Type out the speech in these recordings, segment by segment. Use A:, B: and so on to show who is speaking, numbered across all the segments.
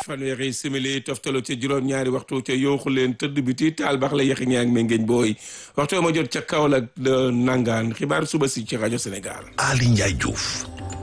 A: fanweeri simili toftalo ca juróom-ñaari waxtu ca yooxu leen tëdd biti taal bax la yaxi ñaag me ngeen booy waxtu ma jot ca Kaolack de nangaan xibaar suba si ci rajo Sénégal.
B: Ali Ndiaye Diouf.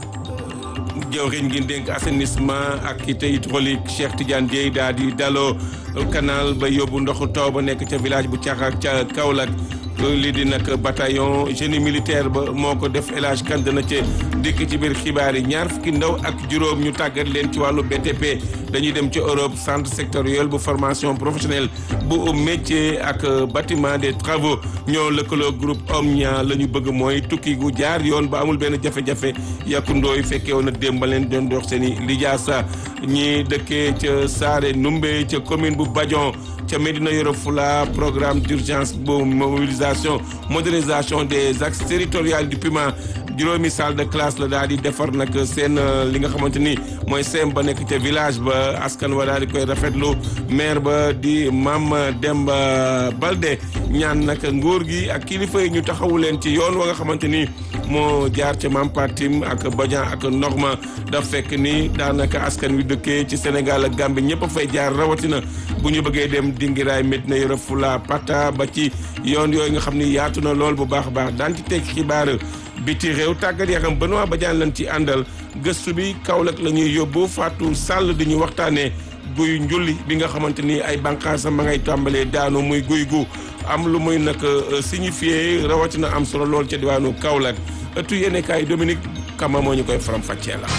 A: jëwriñ gi dénk assainissement ak ité hydraulique Cheikh Tidiane Dieye daal di daloo canal ba yóbbu ndoxu taw ba nekk ca village bu Caxak ca Kaolack lii di nag bataillon génie militaire ba moo ko def élage kan dana ca dikk ci biir xibaar yi ñaar fukki ndaw ak juróom ñu tàggat leen ci wàllu BTP dañuy dem ci Europe centre sectoriel bu formation professionnelle bu métier ak bâtiment des travaux ñoo lëkkaloo groupe Omnia la ñu bëgg mooy tukki gu jaar yoon ba amul benn jafe-jafe yàkkundooy fekkee woon na démb ba leen doon dox seen i lijaasa ñi dëkkee ca Saare Numbe ca commune bu Badion ca Médina Yoro Fula programme d'urgence bu mobilisation modernisation des axes territoriaux du PUMA juróomi salle de classe la daal di defar nag seen li nga xamante ni mooy seem ba nekk ca village ba askan wa daal di koy rafetlu maire ba di Mame Demba Balde ñaan nag nguur gi ak kilifa yi ñu taxawu leen ci yoon wa nga xamante ni moo jaar ca Mame Patim ak Badian ak Norma daf fekk ni daanaka askan wi dëkkee ci Sénégal ak Gambie ñëpp a fay jaar rawatina bu ñu bëggee dem Dingiraay Médina Yoro Fula Pata ba ci yoon yooyu nga xam ni yaatu na lool bu baax a baax daan ci teg xibaar biti réew tàggat yaram Benoît Badiane lañ ci àndal gëstu bi Kaolack la ñuy yóbbu Fatou Sall di ñu waxtaanee guy njulli bi nga xamante ni ay bànqaasam ma ngay tàmbalee daanu muy guy gu am lu muy nag signifié rawatina am solo lool ca diwaanu Kaolack ëttu yéene kaay Dominique Kama moo ñu koy faram fàccee la.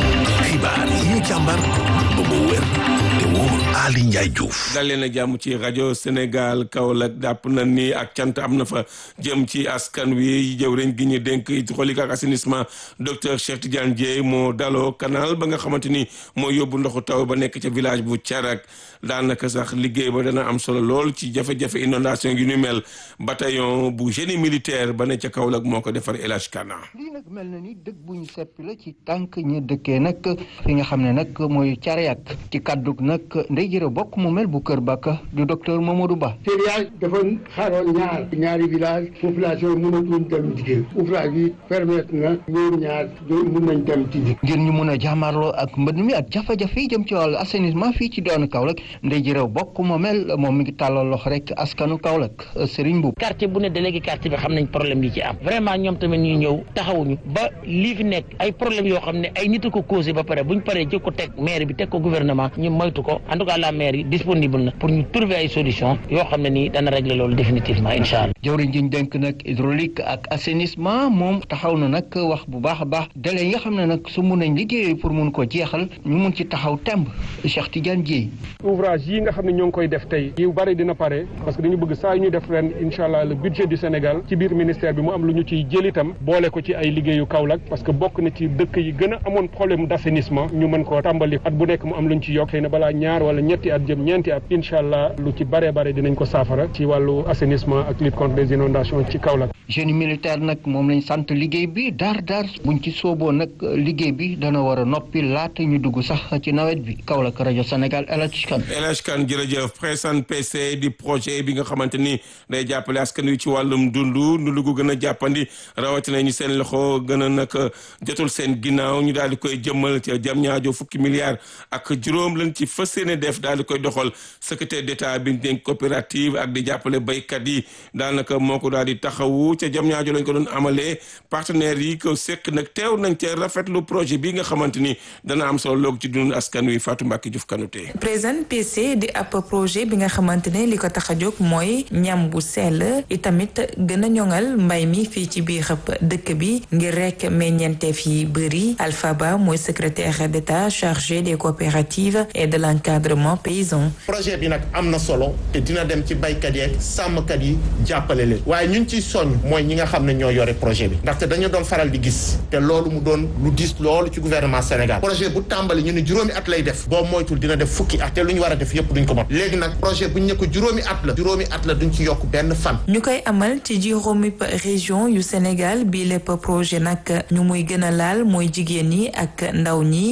B: xibaar yi ñu càmbar ba mu wér te wóor Ali Ndiaye Diouf.
A: dal leen a jàmm ci rajo Sénégal Kaolack jàpp na ni ak cant am na fa jëm ci askan wi jëwriñ gi ñu dénk hydraulique ak assainissement docteur Cheikh Tidiane Dieye moo daloo canal ba nga xamante ni moo yóbbu ndoxu taw ba nekk ca village bu Thiarak daanaka sax liggéey ba dana am solo lool ci jafe-jafe inondation yu ñu mel bataillon bu génie militaire ba ne ca Kaolack moo ko defar El Hadj Kana
C: lii nag mel na ni dëkk bu ñu seppi la ci tànk ñi dëkkee nag fi nga xam ne nag mooy Thiarak ci kàddug nag ndey jërë bokk mu mel bu Kër Bakka du docteur Mamadou Ba.
D: Thiarak dafa xaaroon ñaar ñaari village population yi mënatuñ dem liggéey ouvrage bi permettre na ñoom ñaar mun nañ dem ci
C: ngir ñu mun a jàmmarloo ak mbënd mi ak jafe-jafe yi jëm ci wàllu assainissement fii ci doonu Kaolack ndey jërë bokk mu mel moom mi ngi tàllal loxo rek askanu Kaolack Serigne Mboup.
E: quartier bu ne délégué quartier bi xam nañ problème yi ci am vraiment ñoom tamit ñu ñëw taxawuñu ba lii fi nekk ay problème yoo xam ne ay nit a ko causé ba pare buñ paree jëkk ko teg maire bi teg ko gouvernement ñu moytu ko en tout cas la maire yi disponible na pour ñu trouver ay solution yoo xam ne nii dana régler loolu définitivement incha allah.
C: jawriñ ji ñu dénk nag hydraulique ak assainissement moom taxaw na nag wax bu baax a baax délai yi nga xam ne nag su mun nañ liggéey pour mun ko jeexal ñu mun ci taxaw temb Cheikh Tidiane Dieye.
F: ouvrage yi nga xam ne ñoo ngi koy def tey yu bari dina pare parce que dañu bëgg saa yu ñu def ren incha allah le budget du Sénégal ci biir ministère bi mu am lu ñu ciy jël itam boole ko ci ay liggéeyu Kaolack parce que bokk na ci dëkk yi gën a amoon problème d' assainissement ñu mën koo tàmbali at bu nekk mu am lu ñu ci yokk xëy na balaa ñaar wala ñetti at jëm ñeenti at incha allah lu ci bare bare dinañ ko saafara ci wàllu assainissement ak lutte contre les inondations ci Kaolack.
C: génie militaire nag moom lañ sant liggéey bi daar daar buñ ci sooboo nag liggéey bi dana war a noppi laata ñu dugg sax ci nawet bi Kaolack rajo Sénégal El Hadj Kane.
A: El Hadj Kane jërëjëf Pressan PC di projet bi nga xamante ni day jàppale askan wi ci wàllum dundu dundu gu gën a jàppandi rawatina ñu seen loxo gën a nag jotul seen ginnaaw ñu daal di koy jëmmal ca jam ñaajo fukki milliards ak juróom lañ ci fas yéene def daal di koy doxal secrétaire d'état bi dénk coopérative ak di jàppale baykat yi daanaka moo ko daal di taxawu ca jam ñaajo lañ ko doon amalee partenaires yi ko sekk nag teew nañ ca rafetlu projet bi nga xamante ni dana am solo loog ci dund askan wi Fatou Mbacke Diouf Kanouté
G: Présent PC di ab projet bi nga xamante ne li ko tax a jóg mooy ñam bu sell itamit gën a ñoŋal mbay mi fii ci biir dëkk bi ngir rek meññeenteef yi bëri Alpha Ba mooy secrétaire d'État chargé des coopératives et de l'encadrement paysan.
H: projet bi nag am na solo te dina dem ci baykat yeeg sàmmkat yi jàppale leen waaye ñun ciy soññ mooy ñi nga xam ne ñoo yore projet bi ndaxte dañu doon faral di gis te loolu mu doon lu diis loolu ci gouvernement Sénégal projet bu tàmbali ñu ne juróomi at lay def boo moytul dina def fukki at te lu ñu war a def yépp duñ ko mot léegi nag projet bu ñu ne ko juróomi at la juróomi at la duñ ci yokk benn fan.
G: ñu koy amal ci juróomi région yu Sénégal bii lépp projet nag ñu muy gën a laal mooy jigéen ñi ak ndaw ñi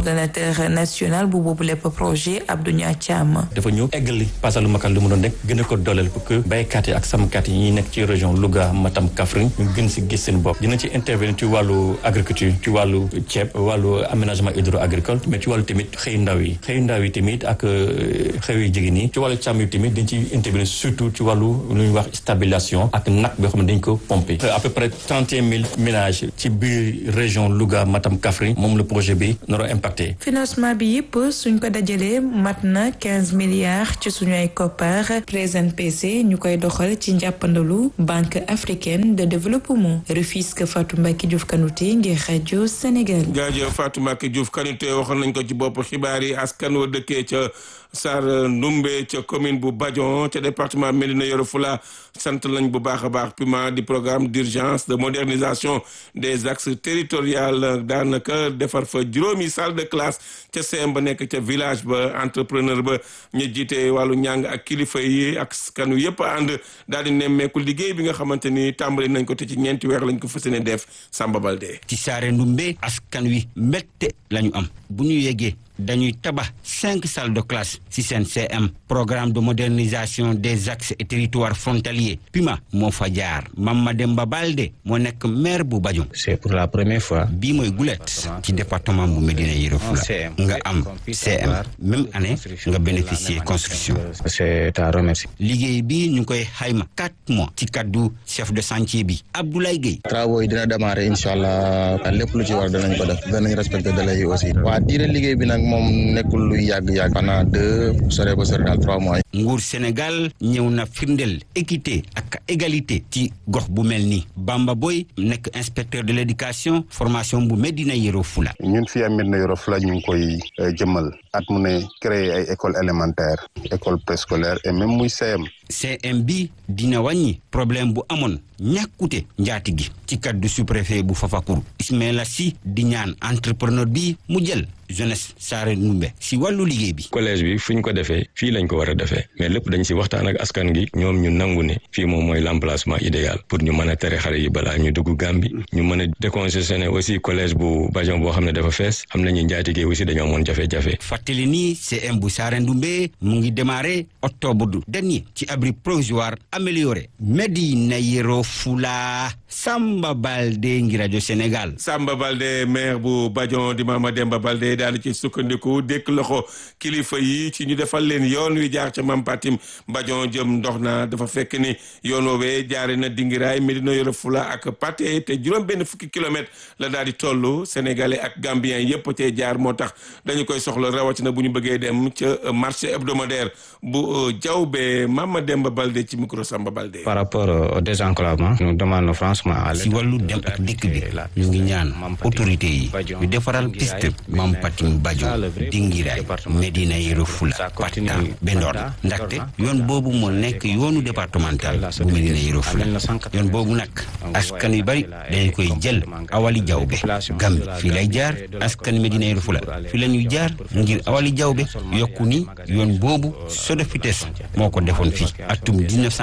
G: coordonnateur national bu boobu lépp projet Abdou Nia Thiam.
I: dafa ñëw eggali pasalu makal lu mu doon nekk gën a ko dooleel pour que béykat yi ak sàmmkat yi ñuy nekk ci région Louga Matam Kaffrine ñu gën si gis seen bopp dina ci intervenir ci wàllu agriculture ci wàllu ceeb wàllu aménagement hydro agricole mais ci wàllu tamit xëy ndaw yi xëy ndaw yi tamit ak xëy yu jigéen yi ci wàllu càmm yi tamit dañ ci intervenir surtout ci wàllu lu ñuy wax stabilisation ak nag boo xam ne dañ ko pomper à peu près trente et un mille ménages ci biir région Louga Matam Kaffrine moom le projet bi naro impacté
G: financement bi yëpp suñ ko dajalee mat na quinze milliards ci suñu ay koppar présent PC ñu koy doxal ci njàppandalu banque africaine de développement Rufisque Fatou Mbacke Diouf Kanouté ngir rajo Sénégal.
A: jaajëf Fatou Mbacke Diouf Kanouté waxoon nañ ko ci bopp xibaar yi askan wa dëkkee ca Sar Ndumbe ca commune bu Badion ca département Médina Yoro Fula sant lañ bu baax a baax PUMA di programme d'urgence de modernisation des axes territoriaux daanaka defar fa juróomi salle de classe ca CM ba nekk ca village ba entrepreneur ba ñu jiite wàllu njàng ak kilifa yi ak kanu yëpp ànd daal di nemmeeku liggéey bi nga xamante ni tàmbali nañ ko te ci ñeenti weer lañ ko fas yéene def Samba Balde.
J: ci Saare Ndumbe askan wi mbette lañu am bu ñu yeggee dañuy tabax cinq salles de classe ci seen CM programme de modernisation des axes et territoires frontaliers PUMA moo fa jaar Mama Demba Balde moo nekk maire bu Badion.
K: c'est pour la première fois.
J: bii mooy gulet ci département bu Médina Yoro Foulah nga am CM même année nga bénéficier construction.
K: c'est à remercier.
J: liggéey bi ñu koy xayma quatre mois ci kaddu chef de chantier bi Abdoulaye Gueye.
L: travaux yi dina démarrer incha allah lépp lu ci war danañ ko def danañ respecter délai yi aussi. waa diire liggéey bi nag moom nekkul luy yàgg-yàgg. pendant deux sore ba sore daal trois mois yi.
J: nguur Sénégal ñëw na firndeel équité ak égalité ci gox bu mel ni Bamba Boy nekk inspecteur de l'éducation formation bu Médina Yoro Foulah.
M: ñun fii am Médina Yoro Foulah ñu ngi koy jëmmal at mu ne créer ay école élémentaire école préscolaire et même muy CM.
J: CM bi dina wàññi problème bu amoon ñàkkute njaati gi ci kaddu sous-préfet bu Fafacour Ismaïla Sy di ñaan entrepreneur bi mu jël jeunesse Saare Ndumbe si wàllu liggéey bi.
N: collège bi fu ñu ko defee fii lañ ko war a defee mais lépp dañ si waxtaan ak askan gi ñoom ñu nangu ne fii moom mooy l'emplacement idéal pour ñu mën a tere xale yi balaa ñu dugg Gàmbi ñu mën a décongestionner aussi collège bu Badion boo xam ne dafa fees xam nañu njaatigee aussi dañoo amoon jafe-jafe.
J: fàttali ni CM bu Saare Ndumbe mu ngi démarré octobre dernier ci abri provisoire amélioré Médina Yoro Foulah Samba Balde ngi rajo Sénégal.
A: Samba Balde maire bu Badion di Mama Demba Balde daal di ci sukkandiku dékk loxo kilifa yi ci ñu defal leen yoon wi jaar ca Mam Patim Badion jëm ndox na dafa fekk ni yoon woowee jaare na Dingiraay Médina Yoro Foulah ak Pathé te juróom benn fukki kilomètre la daal di toll sénégalais ak gambien yépp cee jaar moo tax dañu koy soxla rawatina bu ñu bëggee dem ca marché hebdomadaire bu Diaobé Mama Demba Balde ci micro Samba Balde.
K: par rapport au désenclavement nous demandons franchement à
J: si wàllu dem ak dikk bi ñu ngi ñaan autorité yi ñu defaral piste Mam Patim Badion Dingiraay Médina Yoro Foulah Patta Bendor ndaxte yoon boobu moo nekk yoonu départemental bu Médina Yoro Foulah yoon boobu nag askan yu bari dañu koy jël awali jawbe Gàmbi fii lay jaar askan Médina Yoro Foulah fii la ñuy jaar ngir awali jawbe yokku ni yoon boobu Sodefitex moo ko defoon fii atum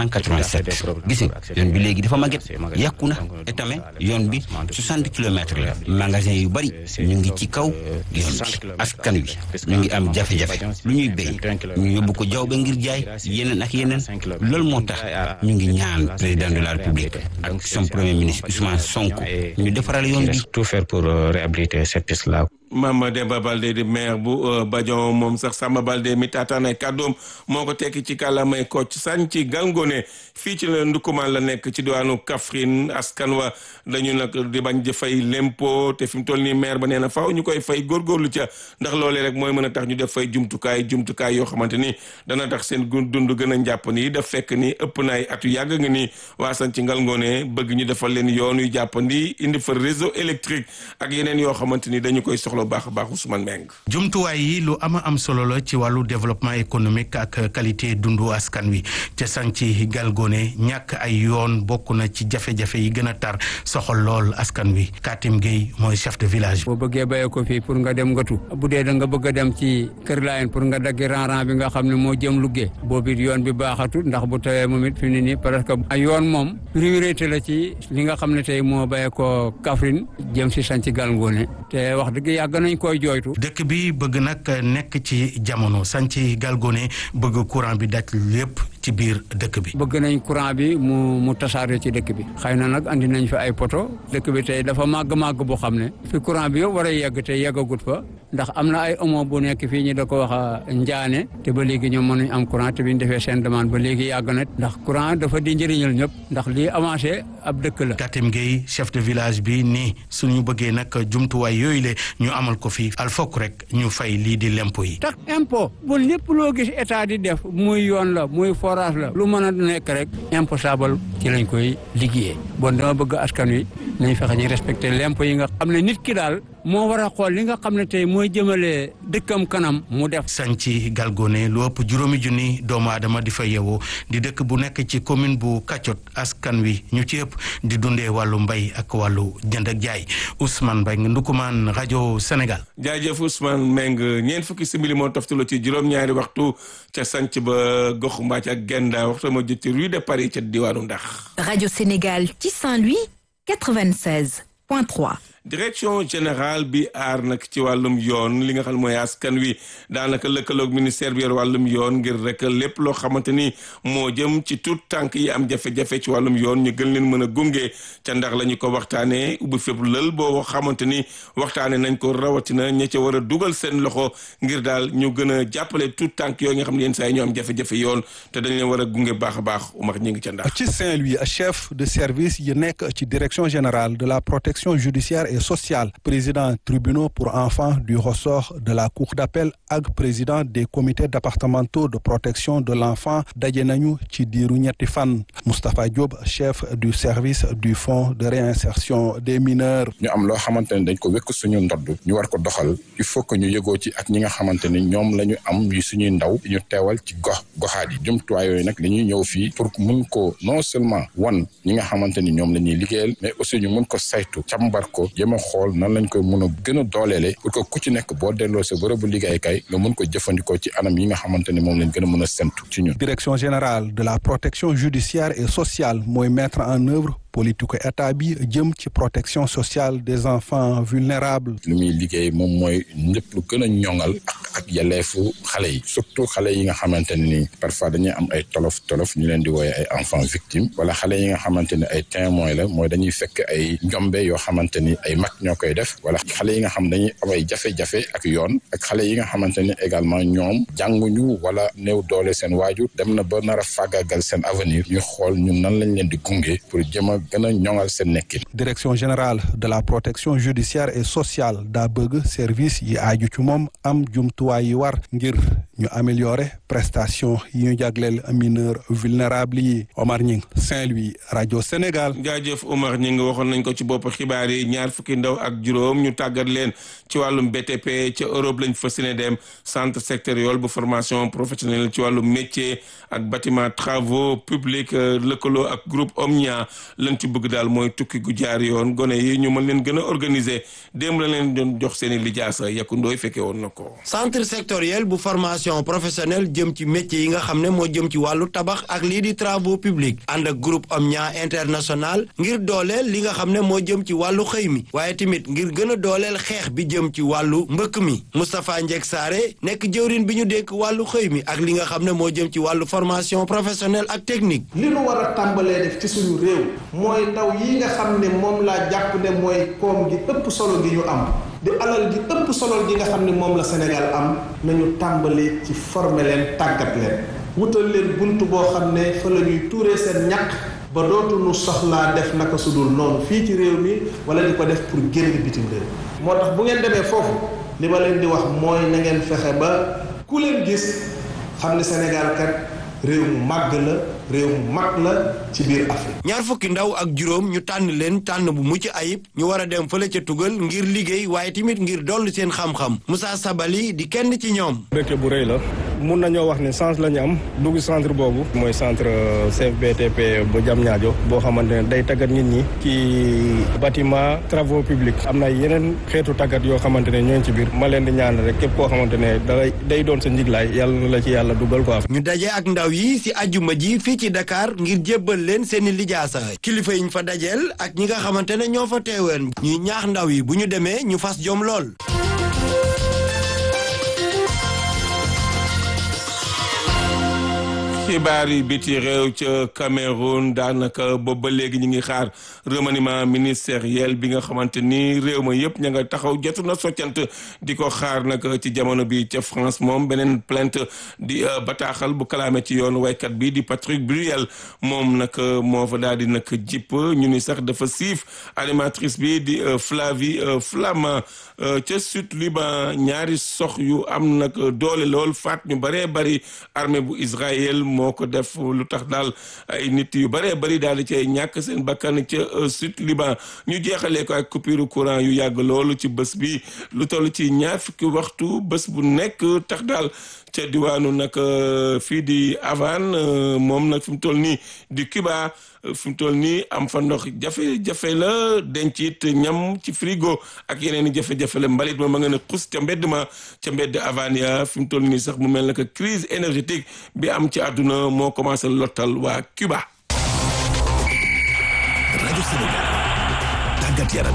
J: 1987 gis nga yoon bi léegi dafa màgget yàqu na etame yoon bi 60 kilomètres la magasin yu bari ñu ngi ci kaw yoon bi askan wi ñu ngi am jafe-jafe lu ñuy béy ñu yóbbu ko jawbe ngir jaay yeneen ak yeneen loolu moo tax ñu ngi ñaan président de la république ak son premier ministre Ousmane Sonko ñu defaral yoon bi
K: tout faire pour réhabiliter cette piste là
A: Mama Demba Balde di maire bu Badion moom sax Samba Balde mi taataan ay kàddoom moo ko tekki ci kàllaamay Kocc Sagne ci Galgone fii ci la Ndukumaan la nekk ci diwaanu Kaffrine askan wa dañu nag di bañ di fay lempo te fi mu toll nii maire ba nee na faaw ñu koy fay góorgóorlu ca ndax loolee rek mooy mën a tax ñu def fay jumtukaay jumtukaay yoo xamante ni dana tax seen dund gën a njàpp ni daf fekk ni ëpp na ay atu yàgg nga ni waa sañ ci Galgone bëgg ñu defal leen yoon yu jàppandi indi fa réseau électrique ak yeneen yoo xamante ni dañu koy soxla baax a baax Ousmane Mbengue
O: jumtuwaay yi lu ama am solo la ci wàllu développement économique ak qualité dundu askan wi ca sang ci Galgone ñàkk ay yoon bokk na ci jafe-jafe yi gën a tar soxal lool askan wi Katim Gueye mooy chef de village.
P: boo bëggee béyee ko fii pour nga dem ngatu bu dee da nga bëgg a dem ci Kër Laayeen pour nga daggi ran-ran bi nga xam ne moo jëm Louga boobu it yoon bi baaxatul ndax bu tawee moom it fi mu ne nii parce que ay yoon moom priorité la ci li nga xam ne tey moo béyee ko Kaffrine jëm si sang ci Galgone te wax dëgg yàlla yàgg nañ koy jooytu.
O: dëkk bi bëgg nag nekk ci jamono sànci galgone bëgg courant bi daj lépp ci biir dëkk bi.
P: bëgg nañ courant bi mu mu tasaare ci dëkk bi xëy na nag andi nañ fi ay poto dëkk bi tey dafa màgg màgg boo xam ne fi courant bi yëpp war a yegg te yeggagut fa ndax am na ay omo bu nekk fii ñu da ko wax njaane te ba léegi ñoom mënuñ am courant te bi ñu defee seen demande ba léegi yàgg na ndax courant dafa di njëriñal ñëpp ndax lii avancé ab dëkk la.
O: Katim Gueye chef de village bi nii suñu bëggee nag jumtuwaay yooyu le ñu amal ko fii al fokk rek ñu fay lii di lempo yi.
P: tax impôt bu lépp loo gis état di def muy yoon la muy forage la lu mën a nekk rek imposable ci lañ koy liggéeyee bon dama bëgg askan wi nañ fexe ñu respecté lempo yi nga xam ne nit ki daal moo war a xool li nga xam ne tey mooy jëmale dëkkam kanam mu def.
O: sanci galgone lu ëpp juróomi junni doomu aadama di fa yeewoo di dëkk bu nekk ci commune bu Kaccot askan wi ñu ci ëpp di dundee wàllu mbay ak wàllu jënd ak jaay Ousmane Mbengue Ndukumaan rajo Sénégal.
A: jaajëf Ousmane Mbengue ñeent fukki simili moo toftaloo ci juróom-ñaari waxtu ca sanc ba gox mbaac ak Genda waxtu ma jot ci rue de Paris ca diwaanu Ndax.
Q: rajo Sénégal ci Saint-Louis 96.3.
A: direction générale bi aar nag ci wàllum yoon li nga xam mooy askan wi daanaka lëkkaloog ministère bi yor wàllum yoon ngir rek lépp loo xamante ni moo jëm ci tout tànk yi am jafe-jafe ci wàllum yoon ñu gën leen mën a gunge ca ndax la ñu ko waxtaanee ubbi fépp lël boo xamante ni waxtaanee nañ ko rawatina ña ca war a dugal seen loxo ngir daal ñu gën a jàppale tout tànk yooyu nga xam ne yenn saa yi ñoo am jafe-jafe yoon te dañ leen war a gunge baax a baax Umar ñu ngi ca ndax.
R: ci Saint-Louis chef de service yi nekk ci direction générale de la protection judiciaire et sociale président tribunaux pour enfants du ressort de la cour d'appel ak président des comités départementaux de protection de l'enfant daje nañu ci diiru ñetti fan Moustapha Diop chef du service du fonds de réinsertion des mineurs
S: ñu am loo xamante ne dañ ko wekk suñu ndodd ñu war ko doxal il faut que ñu yëgoo ci ak ñi nga xamante ni ñoom la ñu am yu suñuy ndaw ñu teewal ci gox goxaat yi jumtuwaay yooyu nag dañuy ñëw fii pour mun ko non seulement wan ñi nga xamante ni ñoom la ñuy liggéeyal mais aussi ñu mun ko saytu càmbar ko jéem a xool nan lañ koy mun a gën a dooleele pour que ku ci nekk boo delloo sa bërëbu liggéeykaay nga mun ko jëfandikoo ci anam yi nga xamante ni moom lañ gën a mun a sentu ci ñun.
R: direction générale de la protection judiciaire et sociale mooy mettre en œuvre politique état bi jëm ci protection sociale des enfants vulnérables.
S: li muy liggéey moom mooy ñëpp lu gën a ñoŋal ak ak yelleefu xale yi surtout xale yi nga xamante ne ni parfois dañuy am ay tolof tolof ñu leen di wooye ay enfants victimes wala xale yi nga xamante ne ay témoins la mooy dañuy fekk ay njombe yoo xamante ni ay mag ñoo koy def wala xale yi nga xam dañuy am ay jafe-jafe ak yoon ak xale yi nga xamante ni également ñoom jànguñu wala néew doole seen waajur dem na ba nar a fàggagal seen avenir ñu xool ñun nan lañ leen di gunge pour jëm a gën a ñoŋal seen nekkin.
R: direction générale de la protection judiciaire et sociale daa bëgg service yi aaju ci moom am jumtuwaay yi war ngir ñu améliorer prestation yi ñu jagleel mineur vulnérable yi Omar Ñing Saint-Louis rajo Sénégal.
A: jaajëf Omar Ñing waxoon nañ ko ci bopp xibaar yi ñaar fukki ndaw ak juróom ñu tàggat leen ci wàllum BTP ca Europe lañ fas yéene dem centre sectoriel bu formation professionnelle ci wàllum métier ak bâtiment travaux publics lëkkaloo ak groupe Omnia lañ ci bëgg daal mooy tukki gu jaar yoon gone yi ñu mën leen gën a organiser démb la leen doon jox seen i lijaasa yakkundooy fekke woon na ko.
T: centre sectoriel bu formation professionnelle jëm ci métier yi nga xam ne moo jëm ci wàllu tabax ak lii di travaux publics ànd ak groupe Omnia international ngir dooleel li nga xam ne moo jëm ci wàllu xëy mi waaye tamit ngir gën a dooleel xeex bi jëm ci wàllu mbëkk mi Moustapha Ndiek Saare nekk jëwrin bi ñu dénk wàllu xëy mi ak li nga xam ne moo jëm ci wàllu formation professionnelle ak technique.
U: li nu war a tàmbalee def ci suñu réew mooy ndaw yi nga xam ne moom laa jàpp ne mooy koom gi ëpp solo gi ñu am di alal gi ëpp solo gi nga xam ne moom la Sénégal am nañu tàmbalee ci former leen tàggat leen wutal leen bunt boo xam ne fa la ñuy tuuree seen ñàkk ba dootuñu soxlaa def naka su dul noonu fii ci réew mi wala di ko def pour génn bitim réew moo tax bu ngeen demee foofu li ma leen di wax mooy na ngeen fexe ba ku leen gis xam ne Sénégal kat réew mu màgg la réew mu mag la ci biir Afrique.
T: ñaar fukki ndaw ak juróom ñu tànn leen tànn bu mucc ayib ñu war a dem fële ca tugal ngir liggéey waaye tamit ngir dolli seen xam-xam Moussa Sabali di kenn ci ñoom.
V: mbégte bu rëy la mun nañoo wax ne chance la ñu am dugg centre boobu. mooy centre CFBTP bu Diamniadio boo xamante ne day tàggat nit ñi ci bâtiment travaux publics am na yeneen xeetu tàggat yoo xamante ne ñoo ci biir ma leen di ñaan rek képp koo xamante ne day day doon sa njiglaay yàlla na la ci yàlla dugal quoi.
T: ñu daje ak ndaw yi si ajjuma ji fii ci Dakar ngir jébbal leen seeni lijaasa kilifa yi ñu fa dajeel ak ñi nga xamante ne ñoo fa teeween ñuy ñaax ndaw yi bu ñu demee ñu fas jom lool
A: xibaar yi biti réew ca Cameroun daanaka boobu ba léegi ñu ngi xaar remaniement ministériel bi nga xamante ni réew ma yëpp ña nga taxaw jotu na soccant di ko xaar nag ci jamono bi ca France moom beneen plainte di bataaxal bu kalaame ci yoon waykat bi di Patrick Bruel moom nag moo fa daal di nag jipp ñu ni sax dafa siif animatrice bi di Flavie Flama ca sud Liban ñaari sox yu am nag doole lool faat ñu bëree bëri armée bu Israël moo ko def lu tax daal ay nit yu bëree bëri daal di cay ñàkk seen bakkan ca sud Liban ñu jeexalee ko ak coupure courant yu yàgg loolu ci bés bi lu toll ci ñaar fukki waxtu bés bu nekk tax daal ca diwaanu nag fii di Havane moom nag fi mu toll nii di Cuba fi mu toll nii am fa ndox jafe-jafe la denc it ñam ci frigo ak yeneen i jafe-jafe la mbalit ma ma nga ne xus ca mbedd ma ca mbedd Havane ya fi mu toll nii sax mu mel na que crise énergétique bi am ci àdduna moo commencé lottal waa Cuba.
B: rajo Sénégal tàggat yaram.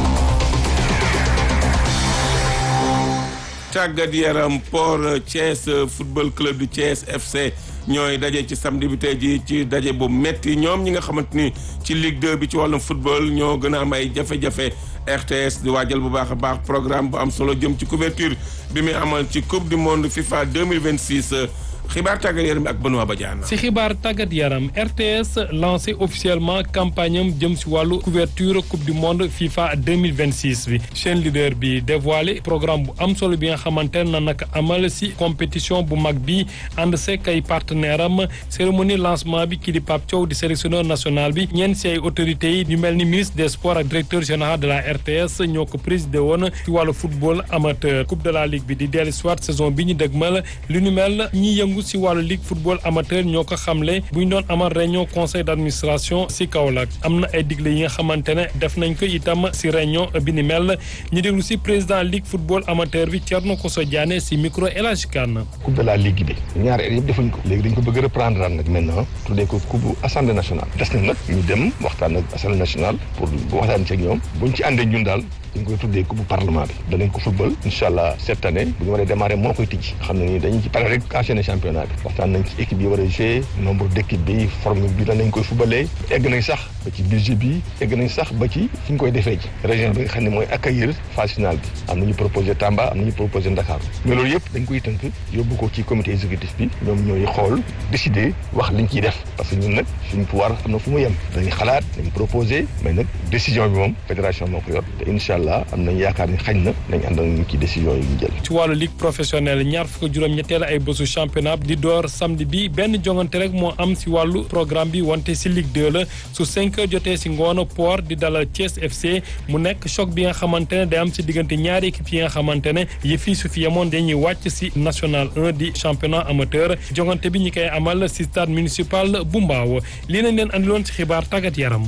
A: tàggat yaram Port Thiès football club du Thiès FC ñooy daje ci samedi bi tey ji ci daje bu metti ñoom ñi nga xamante ni ci Ligue 2 bi ci wàllum football ñoo gën a am ay jafe-jafe RTS di waajal bu baax a baax programme bu am solo jëm ci couverture bi muy amal ci coupe du monde FIFA 2026 xibaar tàggat yaram ak Benoît Badiane.
D: si xibaar tàggat yaram RTS lancé officiellement campagne am jëm si wàllu couverture coupe du monde FIFA 2026 bi seen leader bi dévoilé programme bu am solo bi nga xamante ne nag amal si compétition bu mag bi ànd seek ay partenaire am cérémonie lancement bi kii di Pape Thiaw di sélectionneur national bi ñenn si ay autorités yi ñu mel ni ministre des sports ak directeur général de la RTS ñoo ko présidé woon si wàllu football amateur coupe de la ligue bi di dellu soit saison bi ñu dëgmal li ñu mel ñi yëngu si wàllu ligue football amateur ñoo ko xamle bu ñu doon amal réunion conseil d' administration si Kaolack am na ay digle yi nga xamante ne def nañ ko itam si réunion bi ni mel ñu déglu si président ligue football amateur bi Thierno Koso Diané si micro El Hadj Kane
W: coupe de la ligue bi ñaari at yëpp defuñ ko léegi dañ ko bëgg reprendre daan nag maintenant tuddee ko coupe assemblée nationale des na nag ñu dem waxtaan ak assemblée nationale pour waxtaan ci ak ñoom buñ ci àndee ñun daal dañ koy tuddee coupe parlement bi danañ ko football incha allah cette année bu ñu waree démarrer moo koy tijji xam ne nii dañu ci pare rek enchaîner championnat bi waxtaan nañ ci équipe yi war a jouer nombre d' équipe bi forme bi danañ koy footballee egg nañ sax ba ci budget bi egg nañ sax ba ci fi ñu koy defee ci région bi nga xam ne mooy accueillir phase finale bi am nañu proposé Tamba am nañu proposé Dakar mais loolu yëpp dañ koy tënk yóbbu ko ci comité exécutif bi ñoom ñooy xool décider wax liñ ciy def parce que ñun nag suñu pouvoir am na fu mu yem dañuy xalaat dañ proposé mais nag décision bi moom fédération moo ko yor te incha allah am nañ yaakaar ni xañ na nañ àndal ñu ci décision yi ñu jël
D: ci wàllu ligue professionnelle ñaar fukk juróom-ñetteel ay bésu championnat di door samedi bi benn jongante rek moo am si wàllu programme bi wante si ligue 2 la su 5 heures jotee si ngoon port di dalal Thiès FC mu nekk choc bi nga xamante ne day am si diggante ñaari équipe yi nga xamante ne yëf yi su fi yemoon dañuy wàcc si national 1 di championnat amateur jongante bi ñi koy amal si stade municipal bu Mbaaw lii nañ leen andiloon si xibaar tàggat yaram.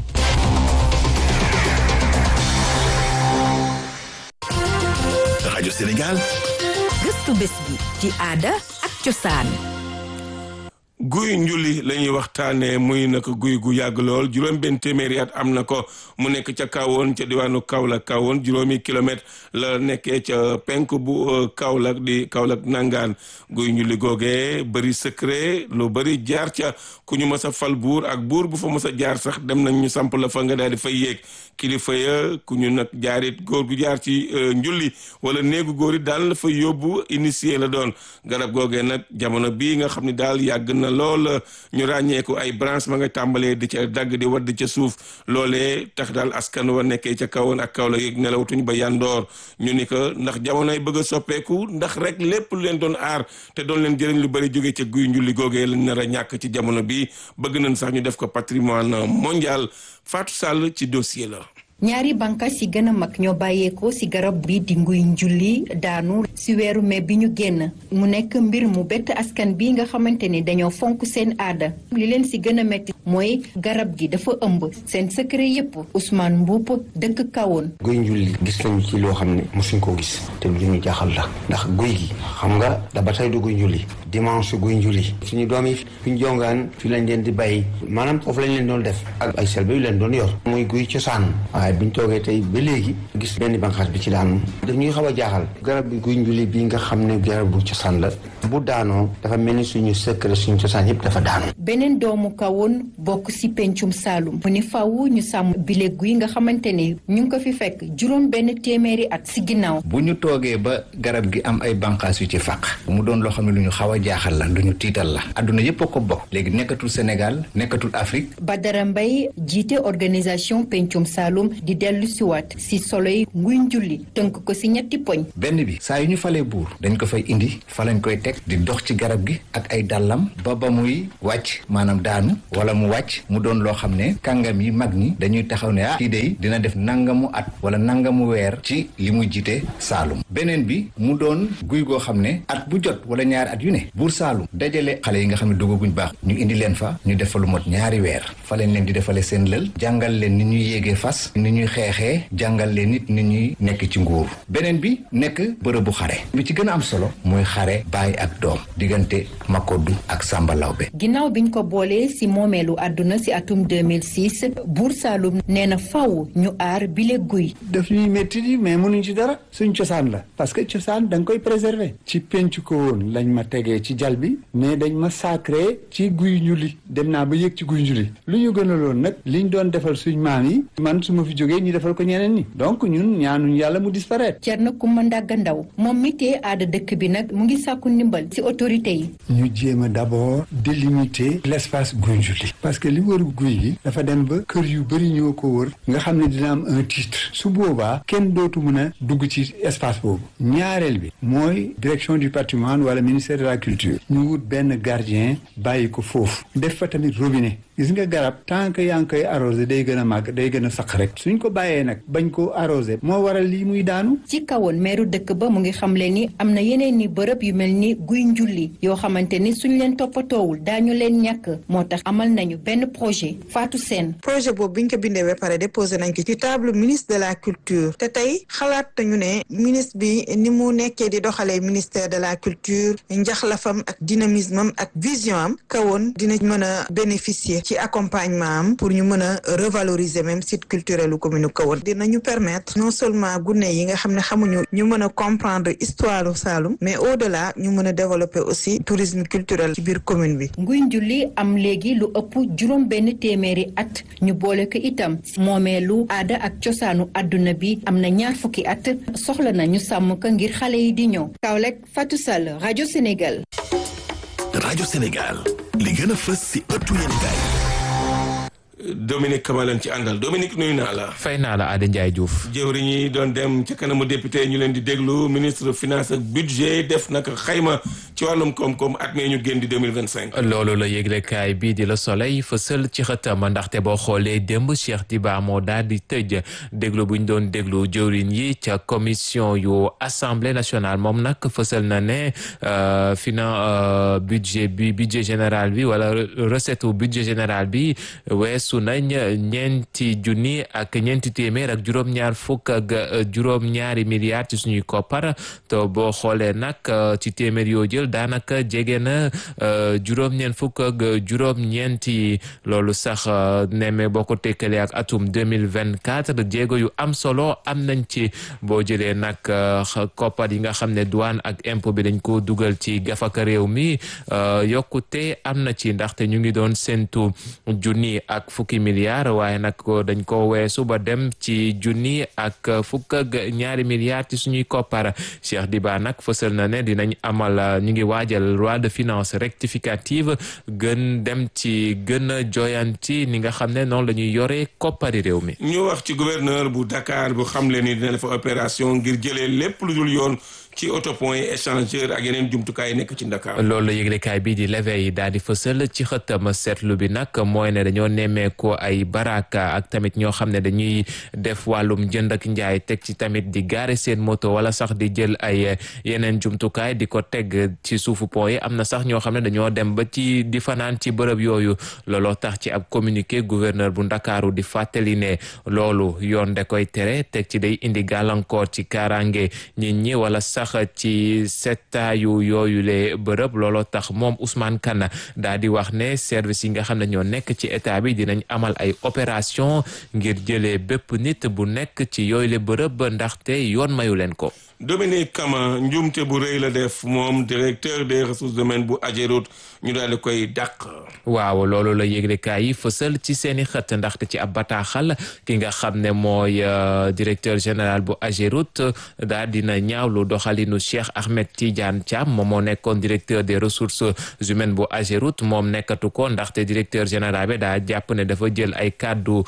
B: rajo Sénégal.
Q: gëstu bés bi ci aada ak cosaan.
A: guy njuli la ñuy waxtaanee muy nag guy gu yàgg lool juróom benn téeméeri at am na ko mu nekk ca kawoon ca diwaanu Kaolack kawoon juróomi kilomètre la nekkee ca penk bu Kaolack di Kaolack nangaan guy njuli googee bëri secret lu bëri jaar ca ku ñu mës a fal buur ak buur bu fa mës a jaar sax dem nañ ñu samp la fa nga daal di fay yéeg kilifa ya ku ñu nag jaarit góor gu jaar ci njulli wala néegu góor it daal la fa yóbbu initié la doon garab googee nag jamono bii nga xam ne daal yàgg na lool ñu ràññeeku ay branche ma nga tàmbalee di ca dagg di wadd ca suuf loolee tax daal askan wa nekkee ca kawoon ak kaw la yëg nelawtuñ ba yandoor ñu ni ko ndax jamonoy bëgg a soppeeku ndax rek lépp lu leen doon aar te doon leen jëriñ lu bëri jógee ca guy njulli googee lañ nar a ñàkk ci jamono bi bëgg nañ sax ñu def ko patrimoine mondial Fatou Sall ci dossier la
X: ñaari bànqaas yi gën a mag ñoo bàyyeekoo ci garab bi di nguy njulli daanu ci weeru mai bi ñu génn mu nekk mbir mu bett askan bi nga xamante ni dañoo fonk seen aada li leen ci gën a metti mooy garab gi dafa ëmb seen secret yépp Ousmane Mboup dëkk kawoon
Y: guy njulli gis nañ ci loo xam ne mosuñ koo gis te lu ñu jaaxal la ndax guy gi xam nga da ba tey du guy njulli dimanche guy njulli suñu doom yi fi ñu jongaan fi lañ leen di bàyyi maanaam foofu lañ leen doon def ak ay selbe yu leen doon yor muy guy cosaan waaye biñ toogee tey ba léegi gis benn banqaas bi ci daanu daf ñuy xaw a jaaxal garab bi guy njuli bi nga xam ne garab bu cosaan la bu daanoo dafa mel ni suñu secret suñu cosaan yëpp dafa daanu
X: beneen doomu kawoon bokk ci pencum Saalum mu ni faw ñu sàmm bile guy nga xamante ne ñu ngi ko fi fekk juróom benn téeméeri at ci ginnaaw
C: bu ñu toogee ba garab gi am ay banqaas yu ci fàq mu doon loo xam ne lu ñu xaw a jaaxal la lu ñu tiital la adduna yëpp a ko bokk léegi nekkatul Sénégal nekkatul Afrique
X: Badara Mbaye jiite organisation pencum Saalum di dellu siwaat ci solo yi nguy njulli tënk ko ci ñetti poñ
C: benn bi saa yu ñu falee buur dañ ko fay indi fa lañ koy teg di dox ci garab gi ak ay dàllam ba ba muy wàcc maanaam daanu wala mu wàcc mu doon loo xam ne kàngam yi mag ñi dañuy taxaw ne ah kii dey dina def nangamu at wala nangamu weer ci li muy jiite Saalum beneen bi mu doon guy goo xam ne at bu jot wala ñaari at yu ne buur Saalum dajale xale yi nga xam ne dugaguñ baax ñu indi leen fa ñu def fa lu mot ñaari weer fa lañ leen di defale seen lël jàngal leen ni ñuy yéegee fas ni ñuy xeexee jàngal leen nit ni ñuy nekk ci nguur beneen bi nekk bërëbu xare bi ci gën a am solo mooy xare baay ak doom diggante Makoddu ak Samba Lawbe
X: ginnaaw biñ ko boolee ci moomeelu àdduna ci atum 2006 buur Saalum nee na faw ñu aar bile guy
Y: daf ñuy métti di mais mënuñ ci dara suñ cosaan la parce que cosaan da nga koy préserver ci penc ko woon lañ ma tegee ci jal bi mais dañ ma sacré ci guy njuli dem naa ba yëg ci guy njuli lu ñu gënaloon nag liñ doon defal suñ maam yi man su ma fi jógee ñu defal ko ñeneen ñi donc ñun ñaanuñ yàlla mu disparaître
X: Thierno Coumba Ndaga Ndaw moom mi tee aada dëkk bi nag mu ngi sàkku ndimbal ci autorité yi
Y: ñu jéem a d'abord délimiter l'espace guy njuli parce que li wër guy gi dafa dem ba kër yu bëri ñoo ko wër nga xam ne dina am un titre su boobaa kenn dootu mën a dugg ci espace boobu ñaareel bi mooy direction du patrimoine wala ministère de la culture ñu wut benn gardien bàyyi ko foofu def fa tamit robinet gis nga garab tant que yaa ngi koy arrosé day gën a màgg day gën a saq rek suñ ko bàyyee nag bañ ko arrosé moo waral lii muy daanu
X: ci kawoon meeru dëkk ba mu ngi xamle ni am na yeneen ni bërëb yu mel ni guy njulli yoo xamante ni suñ leen toppatoowul daañu leen ñàkk moo tax amal nañu benn projet Fatou Sène
G: projet boobu biñ ko bindee ba pare déposé nañ ko ci table ministre de la culture te tey xalaat nañu ne ministre bi ni mu nekkee di doxalee ministère de la culture njaxlafam ak dynamisme am ak vision am kawoon dina mën a bénéficier ci accompagnement am pour ñu mën a revaloriser même site culturel u commune kawoon dinañu permettre non seulement gune yi nga xam ne xamuñu ñu mën a comprendre histoire Saloum mais au delà ñu mën a développer aussi tourisme culturel ci biir commune bi
X: nguy njulli am léegi lu ëpp juróom benn téeméeri at ñu boole ko itam moomeelu aada ak cosaanu àdduna bi am na ñaar fukki at soxla na ñu sàmm ko ngir xale yi di ñëw Kaolack Fatou Sall rajo Sénégal
B: rajo Sénégal li gën a fës si ëttu yéenekaay
A: Dominique Kamalan ci àndal Dominique nuyu naa la.
E: fay naa la Adé Ndiaye Diouf.
A: jëwriñ yi doon dem ca kanamu député ñu leen di déglu ministre finance ak budget def naka xayma ci wàllum koom-koom at mee ñu génn di deux mille vingt cinq.
E: loolu la yëglekaay bii di la soleil fësal ci xëtam ndaxte boo xoolee démb Cheikh Diba moo daal di tëj déglu bu ñu doon déglu jëwriñ yi ca commission yu assemblée nationale moom nag fësal na ne finan budget bi budget général bi wala recette budget général bi weesu nañ ñeenti junni ak ñeenti téeméer ak juróom-ñaar fukk ak juróom-ñaari milliards ci suñuy koppar te boo xoolee nag ci téeméer yoo jël daanaka jege na juróom-ñeent fukk ak juróom-ñeenti loolu sax neme boo ko tekkalee ak atum deux mille vingt quatre jéego yu am solo am nañ ci boo jëlee nag koppar yi nga xam ne douane ak impôt bi dañ ko dugal ci gafaka réew mi yokkute am na ci ndaxte ñu ngi doon séntu junni ak fukki milliards waaye nag dañ ko weesu ba dem ci junni ak fukk ak ñaari milliards ci suñuy koppar Cheikh Diba nag fësal na ne dinañ amal ñu ngi waajal loi de finances rectificative gën dem ci gën a joyanti ni nga xam ne noonu la ñuy yore koppari réew mi.
A: ñu wax ci gouverneur bu Dakar bu xamle ni dina def opération ngir jëlee lépp lu dul yoon. ci autopont yi échangeur ak yeneen jumtukaay nekk ci Dakar.
E: loolu la yëglekaay bii di l'éveil daal di fësal ci xëttam seetlu bi nag mooy ne dañoo nemmeeku ay baraka ak tamit ñoo xam ne dañuy def wàllum jënd ak njaay teg ci tamit di gaare seen moto wala sax di jël ay yeneen jumtukaay di ko teg ci suufu pont yi am na sax ñoo xam ne dañoo dem ba ci di fanaan ci bërëb yooyu looloo tax ci ab communiqué gouverneur bu Ndakaaru di fàttali ne loolu yoon da koy tere teg ci day indi gàllankoor ci kaaraange nit ñi wala sax sax ci settaayu yooyu le bërëb looloo tax moom Ousmane Kane daa di wax ne service yi nga xam ne ñoo nekk ci état bi dinañ amal ay opération ngir jëlee bépp nit bu nekk ci yooyu le bërëb ndaxte yoon mayu leen ko.
A: Dominique Kama njuumte bu rëy la def moom directeur des ressources humaines bu Ageroute ñu daal di koy dàq.
E: waaw loolu la yëglekaay yi fësal ci seeni xët ndaxte ci ab bataaxal ki nga xam ne mooy directeur général bu Ageroute daal dina ñaawlu doxalinu Cheikh Ahmed Tidiane Thiam moom moo nekkoon directeur des ressources humaines bu Ageroute moom nekkatu ko ndaxte directeur général bi daa jàpp ne dafa jël ay kàddu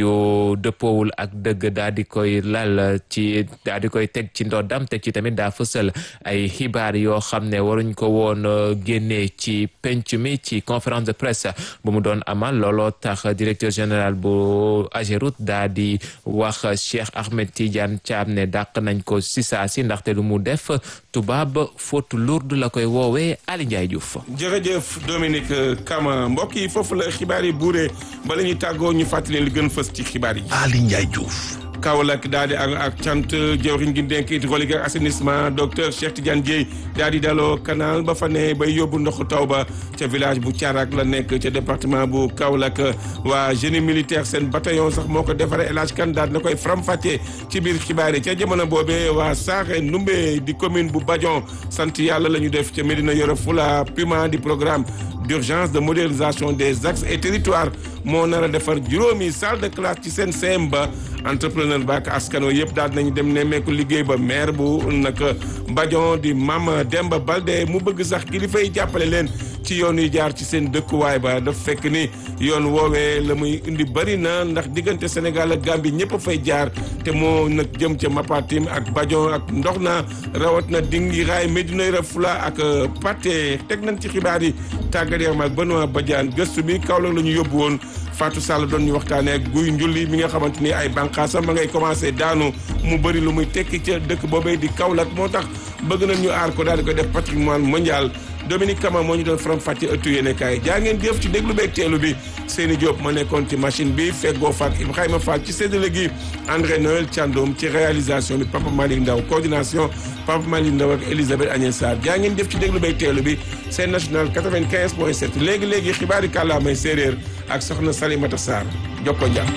E: yu dëppoowul ak dëgg daal di koy lal ci daal di koy teg ci ndoddam teg ci tamit daa fësal ay xibaar yoo xam ne waruñ ko woon génnee ci penc mi ci conférence de presse bu mu doon amal looloo tax directeur général bu Ageroute daa di wax Cheikh Ahmed Tidiane Thiam ne dàq nañ ko si saa si ndaxte lu mu def tubaab faute lourde la koy woowee Ali Ndiaye Diouf.
A: jërëjëf Dominique Kama mbokk yi foofu la xibaar yi buuree bala ñuy tàggoo ñu fàttali li gën fës ci xibaar yi.
B: Ali Ndiaye Diouf.
A: Kaolack daal di ak ak cant jawriñ gi dénk hydraulique ak assainissement docteur Cheikh Tidiane Dieye daal di daloo canal ba fa ne bay yóbbu ndoxu taw ba ca village bu Thiarak la nekk ca département bu Kaolack waa génie militaire seen bataillon sax moo ko defaree El Hadj Kane daal na koy faram-fàccee ci biir xibaar yi ca jamono boobee waa Saaxe Ndumbe di commune bu Badion sant yàlla la ñu def ca Médina Yoro Fula Puma di programme d'urgence de modernisation des axes et territoires moo nar a defar juróomi salle de classe ci seen CM ba entrepreneur ba ak askano yëpp daal nañu dem nemmeeku liggéey ba maire bu nag Badion di Mame Demba Balde mu bëgg sax kilifa yi jàppale leen ci yoon yi jaar ci seen dëkkuwaay ba daf fekk ni yoon woowee la muy indi bëri na ndax diggante Sénégal ak Gambie ñëpp a fay jaar te moo nag jëm ca Mapatim ak Badion ak ndox na rawat na dingi raay Médina Yoro Fula ak Pathé teg nañ ci xibaar yi tàggat yaram ak Benoît Badiane gëstu bi Kaolack la ñu yóbbu woon Fatou Sall doon ñu waxtaanee ak guy njulli mi nga xamante ni ay bànqaasam ma ngay commencé daanu mu bëri lu muy tekki ca dëkk boobee di Kaolack moo tax bëgg nañ ñu aar ko daal di ko def patrimoine mondial Dominique Kama moo ñu doon faram fàcce ëttu yéene kaay jaa ngeen jëf ci déglu beeg teelu bi Seyni Diop ma nekkoon ci machine bi feggoo faak Ibrahima Fall ci séddale gi André Noël Thiandoum ci réalisation bi Papa Malick Ndaw coordination Papa Malick Ndaw ak Elisabeth Agnès Sarr jaa ngeen jëf ci déglu beeg teelu bi seen national 95 point 7 léegi léegi xibaari kàllaamay séeréer ak soxna Salimata Sarr jokko njàpp